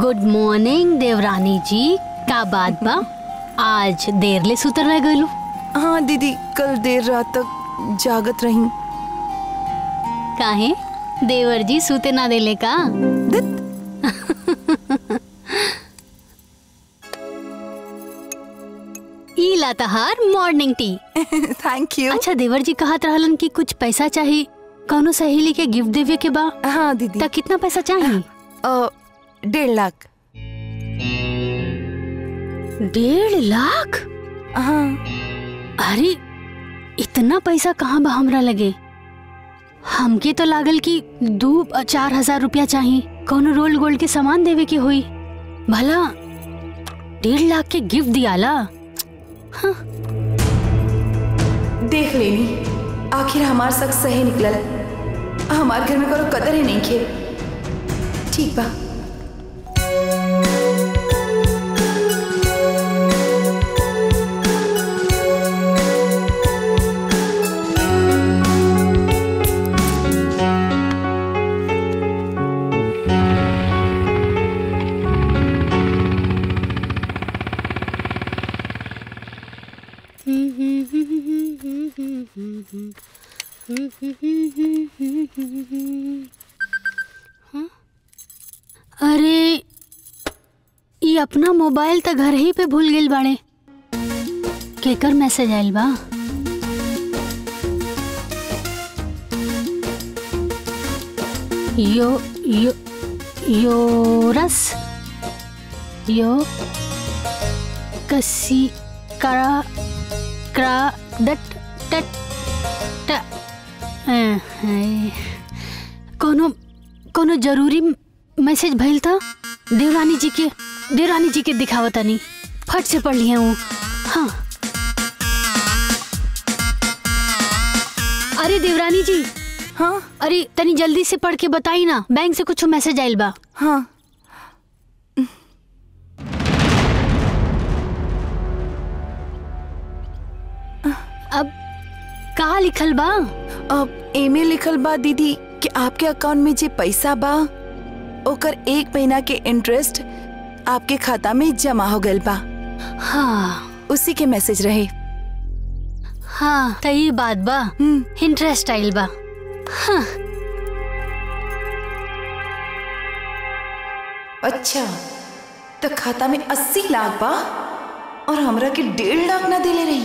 Good morning देवरानी जी का बात बा आज देर ले सुतर रह गलू हाँ दीदी कल देर रात तक जागत रही काहे देवर जी सूते ना देले का ई Latehar morning tea thank you अच्छा देवर जी कहत रहलन कि कुछ पैसा चाहिए कौनो सहेली के गिफ्ट देवे के बा हाँ दीदी त कितना पैसा चाहिए अ, डेढ़ लाख डेढ़ लाख हाँ अरे इतना पैसा कहाँ बा हमरा लगे हमके तो लागल कि दू चार हजार रुपया चाहिए कौनो रोल गोल्ड के सामान देवे के होई भला डेढ़ लाख के गिफ्ट दियाला देख लेनी आखिर हमार शख्स सही निकलल हमार घर में कोनो कदर ही नहीं खे ठीक बा अरे ई अपना मोबाइल त घर ही पे भूल गेल बाड़े केकर मैसेज आइल बा यो यो योरस यो कसी करा क्रा डट टट ट अं, हाय। कोनो कोनो जरूरी मैसेज भइल था देवरानी जी के देवरानी जी के दिखावतानी फट से पढ़ लिया हूँ हाँ अरे देवरानी जी हाँ अरे तनी जल्दी से पढ़ के बताई ना बैंक से कुछ मैसेज आइल बा हाँ अब का लिखल बा अब एमे लिखल बा दीदी कि आपके अकाउंट में जे पैसा बा ओकर एक महीना के इंटरेस्ट आपके खाता में जमा हो गइल बा हाँ उसी के मैसेज रहे हाँ तही बात बा हम्म इंटरेस्ट आइल बा हाँ अच्छा तो खाता में अस्सी लाख बा और हमरा के डेढ़ लाख ना देले रही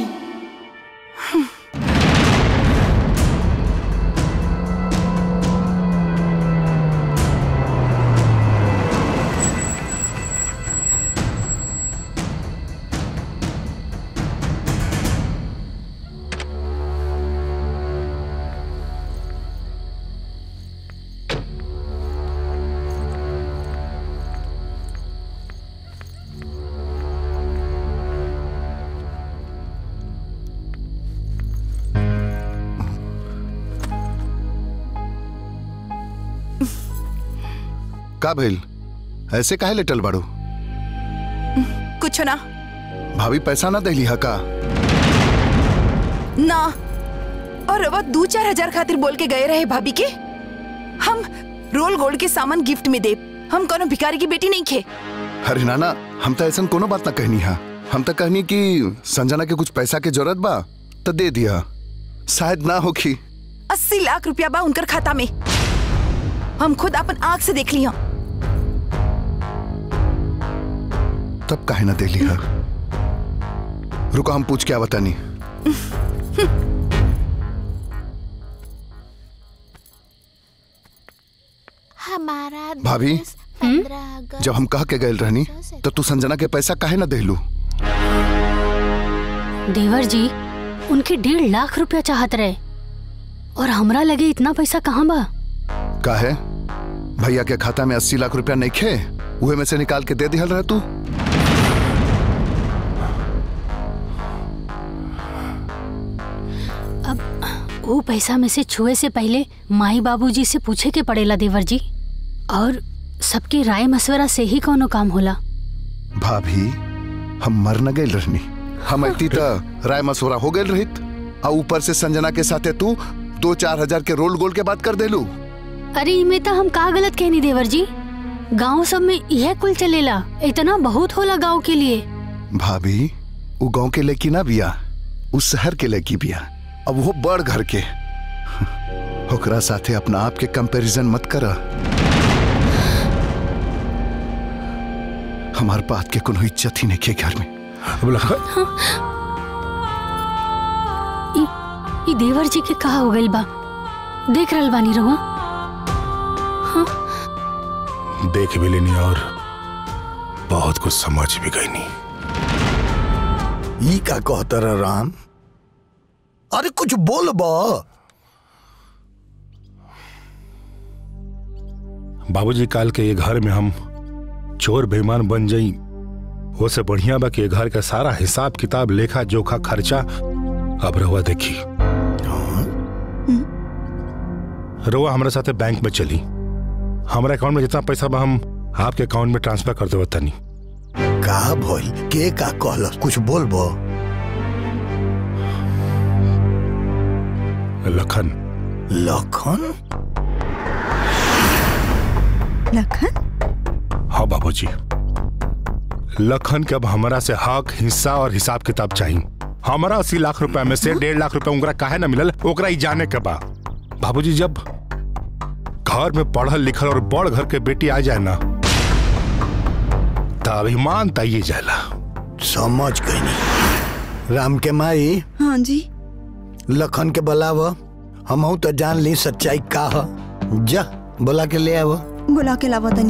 का भइल ऐसे काहे लेटल बाड़ू कुछ ना भाभी पैसा ना देली हा का ना और अब दो चार हजार खातिर बोल के गए रहे भाभी के हम रोल गोल्ड के सामान गिफ्ट में दे हम कोनो भिखारी की बेटी नहीं खे अरे नाना हम तो ऐसा कोनो बात ना कहनी हा हम तो कहनी कि संजना के कुछ पैसा के जरूरत बा तो दे दिया शायद ना होखी अस्सी लाख रुपया बा उनकर खाता में हम खुद अपन आंख से देख लिया तब काहे ना देली हा रुको हम पूछ के आवतानी हमारा भाभी? देश पंद्रह अगस्त जब हम कह के गए रहनी तो तू संजना के पैसा काहे ना देलू देवर जी उनके डेढ़ लाख रुपया चाहत रहे और हमरा लगे इतना पैसा कहाँ बा काहे भैया के खाता में अस्सी लाख रुपया नहीं खे उहे में से निकाल के दे दिहल रह तू अब वो पैसा में से छुए से पहले माई बाबूजी से पूछे के पड़ेला देवर जी और सबके राय मशवरा से ही कोनो काम होला भाभी हम मर न गए रहनी हम अती तो राय मसोरा हो गए रहित और ऊपर से संजना के साथे तू दो चार हजार के रोल गोल के बात कर देलू अरे इमे तो हम का गलत कहनी देवर जी गांव सब में यह कुल चलेला इतना बहुत होला गांव के लिए भाभी वो गांव के लड़की ना बिया उस शहर के लड़की बिया अब वो बड़ घर के ओकरा साथे अपना आप के कंपैरिजन मत कर हमार बात के कोनो इज्जत ही नहीं के घर में अब लखन ई देवर जी के कहा हो गइल बा देख रहल बानी रहुआ देख भी लेनी और बहुत कुछ समझ भी गई नहीं ई का कहतर राम अरे कुछ बोल बा बाबूजी काल के ये घर में हम चोर बेईमान बन जाई वो से बढ़िया बा कि ये घर का सारा हिसाब किताब लेखा जोखा खर्चा अब रहुआ देखी रहुआ हमारे साथे बैंक में चली हमारे अकाउंट में जितना पैसा बा हम आपके अकाउंट में ट्रांसफर कर देवत तनी का भइल के का कहल कुछ बोल बा लखन लखन लखन हाँ बाबूजी लखन के अब हमारा से हक हिस्सा और हिसाब किताब चाहिए हमारा अस्सी लाख रुपए में से डेढ़ लाख रुपए उनका काहे ना मिलल ओकरा ही जाने के बा बाबूजी जब घर में पढ़ल लिखल और बड़ घर के बेटी आ जाए ना तो अभिमान ताइए जाला समझ गई राम के माई हाँ जी लखन के बुलाव हमहू तो जान ली सच्चाई का ह जा बुला के ले आव बुला के लावा तनी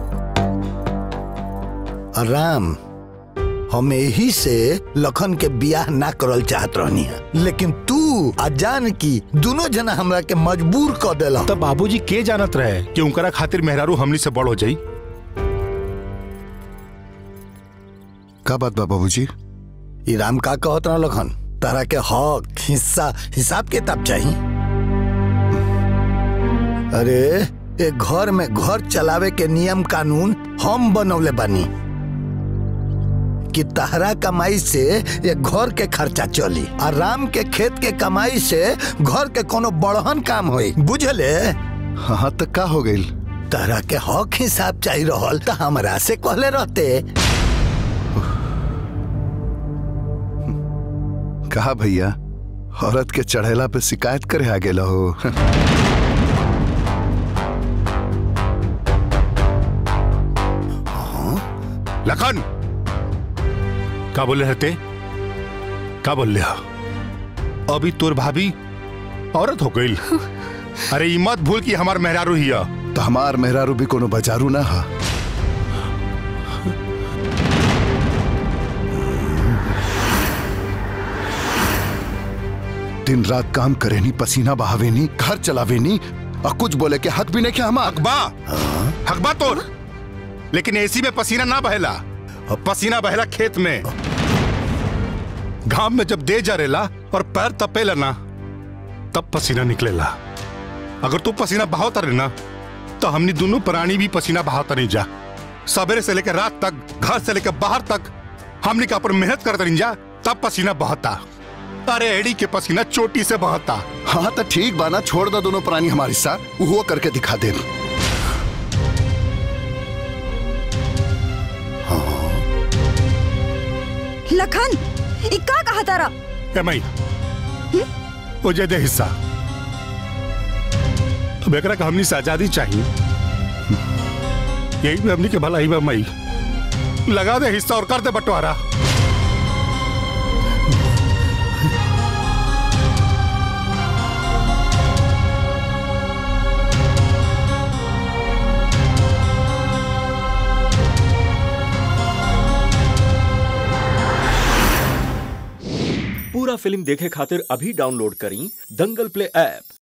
और राम हम यही से लखन के बियाह ना करल चाहत रहनी है लेकिन तू आ जान की दोनों जना हमरा के मजबूर कर देला तब बाबूजी के जानत रहे कि उनकरा खातिर मेहरारू हमनी से बड़ हो जाई का बात बा बाबूजी ई राम का कहत रहा लखन तारा के हक हिस्सा हिसाब किताब चाहिए अरे ए घर में घर चलावे के नियम कानून हम बनौले बानी कि तहरा कमाई से ये घर के खर्चा चली और राम के खेत के कमाई से घर के कोनो बड़हन काम होई बुझले हाँ हाँ तो का हो गई तहरा के हक हिसाब चाहिए रहल तो हमरा से कहले रहते कहा भैया औरत के चढ़ेला पे शिकायत करे आ गेला हो लखन का बोले रहते का बोल रहा अभी तोर भाभी औरत हो गई अरे ई मत भूल कि हमार मेहरारू हिया तो हमार मेहरारू भी कोनो बजारू ना हा दिन रात काम करे नी पसीना बहावे नी घर चलावे नी और कुछ बोले के हक भी नहीं क्या हमार हकबा हकबा तोर लेकिन एसी में पसीना ना बहेला और पसीना बहेला खेत में घाम में जब दे जा रेला और पैर तपेला ना तब पसीना निकलेला अगर तू पसीना बहावता रहे ना तो हमनी दोनों प्राणी भी पसीना बहावता नहीं जा सवेरे से लेकर रात तक घर से लेकर बाहर तक हमनी का पर मेहनत करते नहीं जा तब पसीना बहता अरे एड़ी के पसीना चोटी से बहता हाँ तो ठीक बाना छोड़ दो दोनों प्राणी हमारे साथ वो करके दिखा दे लखन ई का कहा तारा ए मई वो जे दे हिस्सा अब एकरा का हमनी से आजादी चाहिए यही भी हमनी के भलाई बा मई लगा दे हिस्सा और कर दे बंटवारा पूरा फिल्म देखे खातिर अभी डाउनलोड करी दंगल प्ले ऐप